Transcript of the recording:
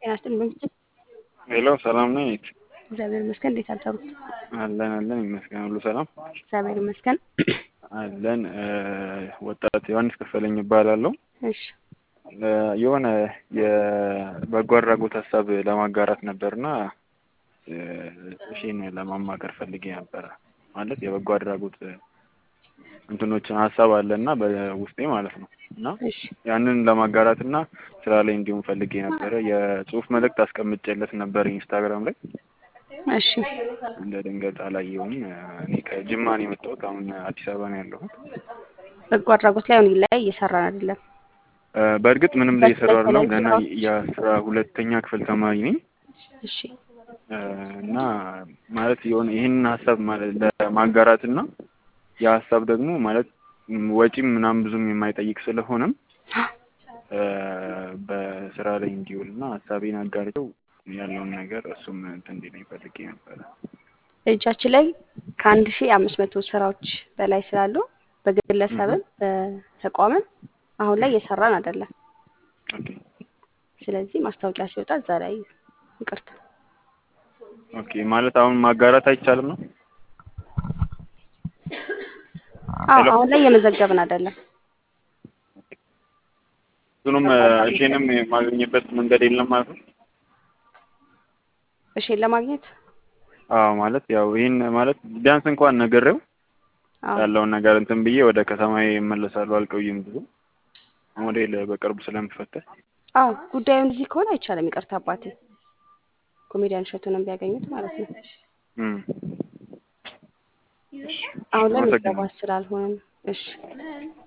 ጤና ይስጥልኝ በምስል ሄሎ ሰላም ነኝ። እግዚአብሔር ይመስገን። እንዴት አደሩ? አለን አለን ይመስገን ሁሉ ሰላም እግዚአብሔር ይመስገን። አለን። ወጣት ዮሐንስ ከፈለኝ ይባላለሁ። እሺ የሆነ የበጎ አድራጎት ሀሳብ ለማጋራት ነበርና እሺን ለማማከር ፈልጌ ነበረ። ማለት የበጎ አድራጎት እንትኖችን ሀሳብ አለና በውስጤ ማለት ነው እና እሺ ያንን ለማጋራት እና ስራ ላይ እንዲሁም ፈልጌ ነበረ። የጽሁፍ መልእክት አስቀምጬለት ነበር ኢንስታግራም ላይ እሺ እንደ ድንገት አላየውም። እኔ ከጅማ ነው የመጣሁት። አሁን አዲስ አበባ ነው ያለሁት። በጎ አድራጎት ላይ አሁን ላይ እየሰራን አይደለም። በእርግጥ ምንም ላይ እየሰራሁ አይደለም። ገና የአስራ ሁለተኛ ክፍል ተማሪ ነኝ እሺ እና ማለት የሆነ ይህንን ሀሳብ ማለት ለማጋራት እና የሀሳብ ደግሞ ማለት ወጪም ምናምን ብዙም የማይጠይቅ ስለሆነም በስራ ላይ እንዲውል እና ሀሳቤን አጋርተው ያለውን ነገር እሱም እንትን እንዲለኝ ፈልጌ ነበረ። እጃችን ላይ ከአንድ ሺህ አምስት መቶ ስራዎች በላይ ስላሉ በግለሰብም በተቋምም አሁን ላይ እየሰራን አይደለም። ኦኬ ስለዚህ ማስታወቂያ ሲወጣ እዛ ላይ ይቅርታ ኦኬ ማለት አሁን ማጋራት አይቻልም ነው? አዎ አሁን ላይ እየመዘገብን አይደለም። እሱንም እሺንም የማገኝበት መንገድ የለም ማለት ነው? እሺን ለማግኘት አዎ ማለት ያው ይህን ማለት ቢያንስ እንኳን ነግሬው አዎ ያለውን ነገር እንትን ብዬ ወደ ከተማዬ እመለሳለሁ። አልቆይም ብዙ ሞዴል በቅርቡ ስለምፈተሽ አዎ ጉዳዩን እዚህ ከሆነ አይቻልም። ይቅርታ አባቴ ኮሜዲያን እሸቱንም ቢያገኙት ማለት ነው። እም አሁን ላይ ምዝገባ አመሰግናለሁ። ስላልሆነ ነው። እሺ